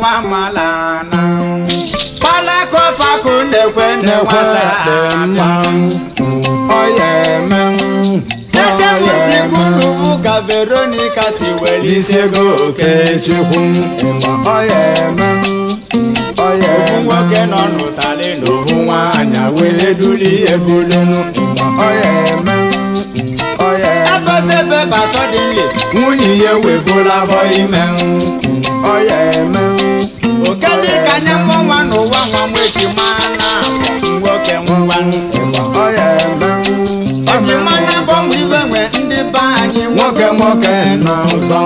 nwa malana kpalakọpakụ na-ekwe na-enwasa echebutikwunubu ka veronica si were isi ego okechukwu ofu nwoke nọ n'ụtalị na ofu nwaanyị wee duli ebulunu ebezebe basọdịnle nwunye ya webulabọ ime okelika nye mụnwa n'ụwa nwa nweji mana nwoke ngwanụ ejimana bọmụ ibe nwe ndị be anyị nwoke nwoke na ụzọ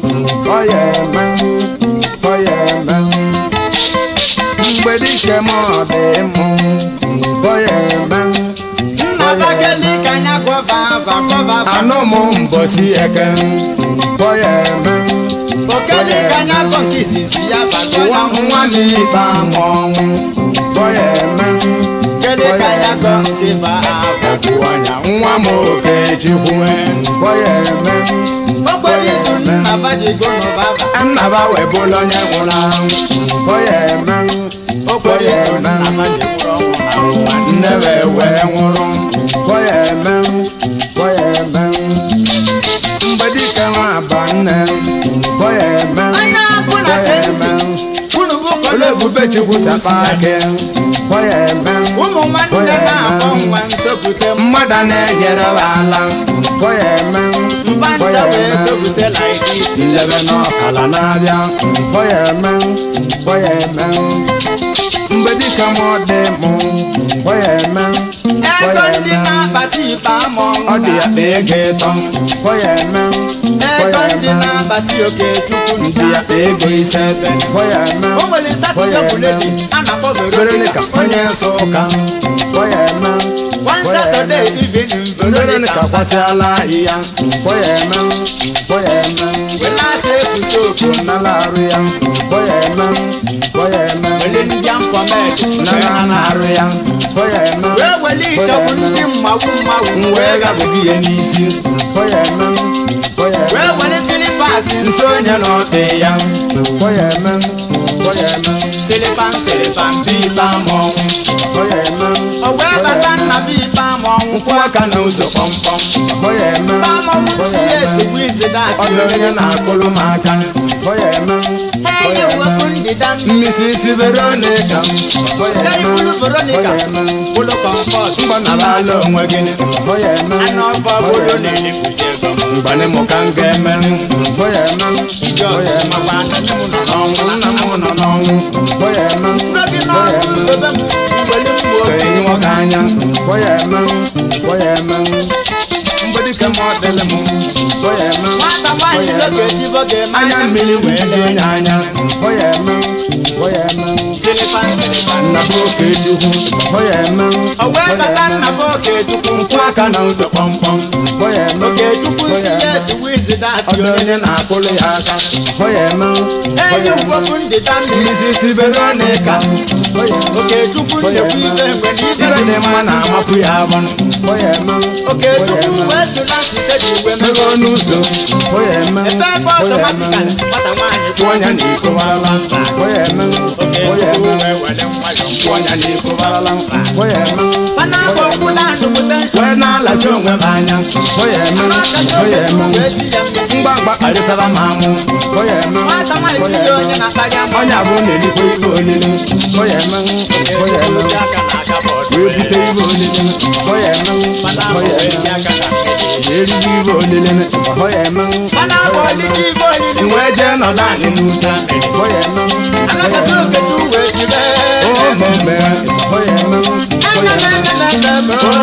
mgbedike m ọ dị mụ bọya eme nna bakelika nya gọva ava gọva ava anụ m mbọsi eke bọya eme okelika nya gọ nke izizi ya nwa bagọya nwa m ikpe ama ọnwụ bọya eme kelika nya gọ nke ba ava ọgwụwanya nwa m okechukwu bọya eme okporo izu nna bajigo n'ụbaba nnaba webụla onye nwụrụ anwụ bọya eme okporo izu nna bajigoro ọnwụ na ụwa nnebe wee nwụrụ bọya eme bọya eme mgbedike nwa aba nne bọya eme anya bụ na bọya chenti eme unu bụ ole kole ebube chukwu sapa ake bọya eme ụmụ nwanne na-akpọ nwa ntopute mmadụ na-enyere ha ala bọya eme mba ncha wee topute like this ndebe n'ọkala na-abịa bọya eme bọya eme mgbedike m ọ dị mụ bọya eme ego bọya ndị eme na-akpata ikpe ama ọ ọnwụ dị ya kpa ego ịtọ bọya eme ego bọya ndị eme na-akpata oke chukwu ndị ya kpa ego ise bọya eme o nwere satọde buledi a na-akpọ Veronica veronica onye nsọ ụka bọya eme one satọde evening Veronica veronica kwasịala ahịhịa bọya eme bọya eme welasa ekwusi oku nala arụ ya bọya eme bọya eme wele ndị amkpọmek nala na-arụ ya bọya eme wee wele ịchọgbu ndị mmawu mmawu wee wee ga gabụghị ihe n'isi bọya eme bọya eme wee wele silipasi nso onye na ọdị ya bọya eme bọya eme silipan silipan bi ikpe ama ọnwụ bọya eme o wee bata nna bi ikpe ama ọnwụ nkwụ aka n'ụzọ kpọmkpọm bọya eme ikpe ama ọnwụ si ya esigbu izi ọ dati dị onye na-akpụrụ m aka bọya eme enyi wepụ ndịda mmiri mmisi isi veronica bọya se eme ibulu veronica bọya eme bulu kọmfọt mgbanabala onwe gị bọya eme anụ ọfọ bulu na-elekwusi ego m mgbani mụ ka m ga-emeri bọya eme ndị bọya ọzọ eme makwa na nne m nọ n'ọnwụ nna m nọ n'ọnwụ bọya eme ndị gị bọya n'ọnwụ eme zobe m mgbeli m ka nwoke enyi nwoke anya bọya eme bọya eme mgbedike m ọ dịlị m bọya eme nwata nwaanyị loke jibo ga-eme anya mmiri wee dị onye anya bọya eme bọya eme silipan silipan nna bụ oke chukwu bọya eme o wee bata nna bụ okechukwu nkwụ aka na ụzọ kpọmkpọm bọya eme okechukwu si bọya ya eme esigbu izi ọ dati dị onye na-akpụrụ ya aka bọya eme enyi wepụ ndịda mmiri mmisi isi veronica bọya eme okechukwu nnekwu ibe mgbe na ibe ibe dị mma na-amapụ ya abọnụ bọya eme okechukwu wee so na site ji igwe mego mego n'ụzọ bọya eme ebe ebe bọya eme ọtọmatikali nwata nwaanyị kwụ ọnya na iko barala bọya eme bọya okechukwu eme wee were nwayọ kwụ ọnya na iko barala bọya eme mana akpọ okwu na-adụ potential wee na-alachi onwe m anya bọya eme n'ọkacha bọya okechukwu eme wee si ya mmesi mgbagba kparịsara m amụ bọya eme nwata nwaanyị si bọya ya eme onye na-akparị ama ọnya bụ na-elikwa ibe olili bọya eme bọya eme ji aka na aka bọọdụ wee bute ibe olili bọya eme mana ahụ bọya wee ji eme aka na mmiri eriri ibe olili bọya eme mana akpọ ọlịcha igwe olili wee jee nọdụ anyị n'ute bọya eme anakọta okechukwu wee jibe omeme bọya eme bọya eme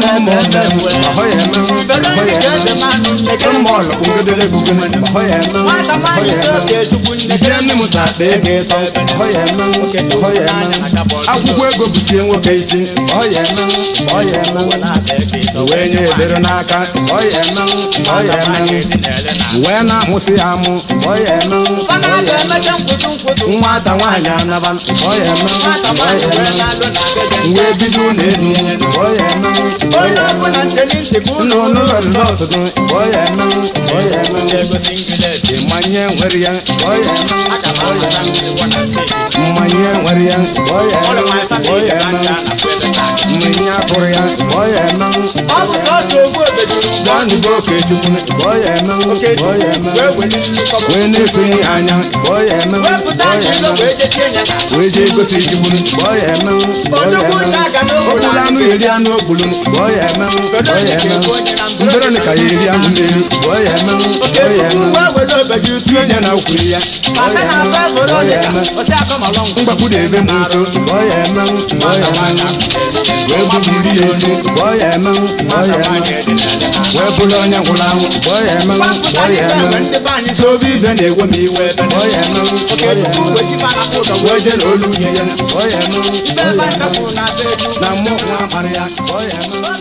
veronica eze mmanụ nnekere mọlụ ugedere bugene bọya eme nwata nwaanyị si okechukwu nnekere Ije nne m sa akpa ego ịtọ bọya eme bọya eme akwụkwọ ego bụsie nwoke isi bọya eme bọya eme wee nye edere n'aka bọya eme bọya eme wee na-amụsị ya amụ bọya eme mana a ga-emecha nkwụtụ nkwụtụ nwata nwaanyị anaba bọya eme nwata nwaanyị bọya wee eme na-alụ na beje wee bido ụlọ elu bọya eme onye ọbụla ncheli ntị ka ụlọ ụlọ ụlọ rizọtụ bọya ya eme ọ ya eme egosi ngileti mmanya nwere ya ọ ya eme aga m amara ngwọ na six mmanya nwere ya ọ ya ọrụ eme ma ọ ya ka eme nja na kwebe tax mmanya pụrụ ya ọ ya eme ọ bụ sọsọ ogbu obejuru ganugo okechukwu ọ ya eme ọ ya eme wee weli nnukwu wee na-esonye anya ọ ya eme wepụta ọ ji ya ilo eme wee jechie ya na wee jee gosi chukwu ọ ya eme ọ ya Ojukwu eme nta aga n'obodo ọbụla anụ eri anụ ogbulu ọ ya eme ọ ya eme Veronica ya eri anụ n'eri ọ ya eme ọ ya Okechukwu eme wee were obeju tinye ya na ukwuru ya ọ maka ya na eme agba ọ ya Veronica eme osi akọmalọ ngwụ mgbakwu na-ebe m nso ọ ya eme ọ ya eme wee bubiri ya esi ọ ya eme ọ ya eme wee bụrụ onye nwụrụ anwụ ọ ya eme ọ ya eme ndị obi ibe na-ewe m iwe ebe ọ ya eme ọ ya Okechukwu eme wee chiba na ụzọ wee jee n'olu nwunye ya ọ ya eme ibe ọ ebe ya eme nchapụ na be na mmụọ nwa akparị ya ọ ya eme